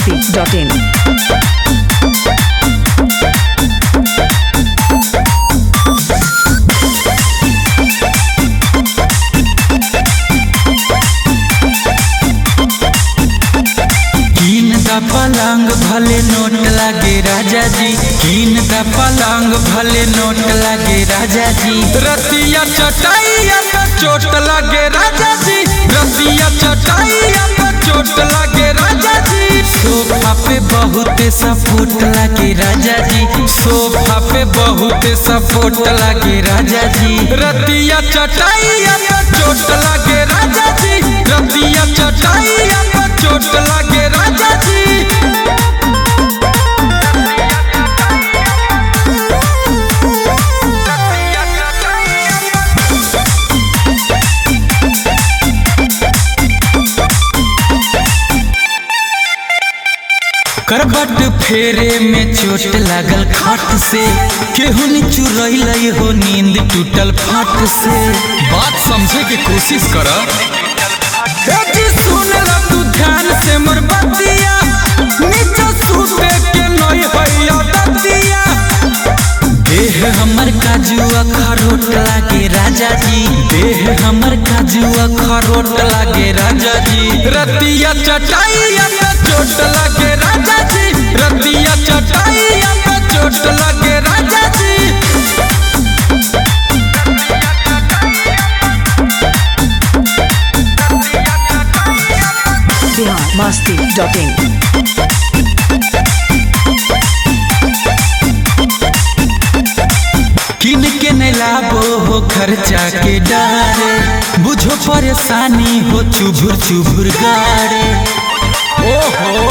masti.in. कीन दा पलंग भले नोट लागे राजा जी कीन दा पलंग भले नोट लागे राजा जी रतिया चटाइया पे चोट लागे राजा जी रतिया चटाइया पे चोट लागे राजा जी सोफा पे बहुत सपोर्ट लागे राजा जी सोफा पे बहुत सपोर्ट लागे राजा जी रतिया चटाइया पे चोट लागे राजा जी रतिया चटाइया पे चोट लागे राजा जी करबट फेरे में चोट लागल खाट से केहू ने चुरैल हो नींद टूटल फाट से बात समझे के कोशिश कर सुन ल तू ध्यान से मोर बतिया नीचे सूते के नई हैया दतिया देह हमर काजू अखरोट लागे राजा जी देह हमर काजू अखरोट लागे राजा जी रतिया चटाइया पे चोट लागे राजा जी रतिया चटाइया पे चोट लागे राजा जी Bihar masti.in. किन के न लाबो हो खर्चा के डारे बुझो परेशानी हो चुभुर चुभुर गाड़े ओहो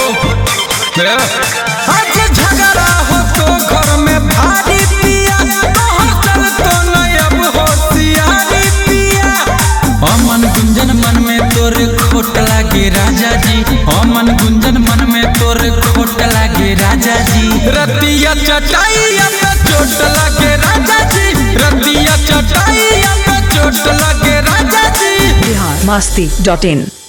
आज झगड़ा हो तो घर में भारी पिया तोहर चल तो नहीं अब होशियारी पिया अमन गुंजन मन में तोर खोट लागे राजा जी अमन गुंजन मन में तोर खोट लागे राजा जी रतिया चटाइया पे चोट लागे राजा जी रतिया चटाइया पे चोट लागे राजा जी Bihar masti.in.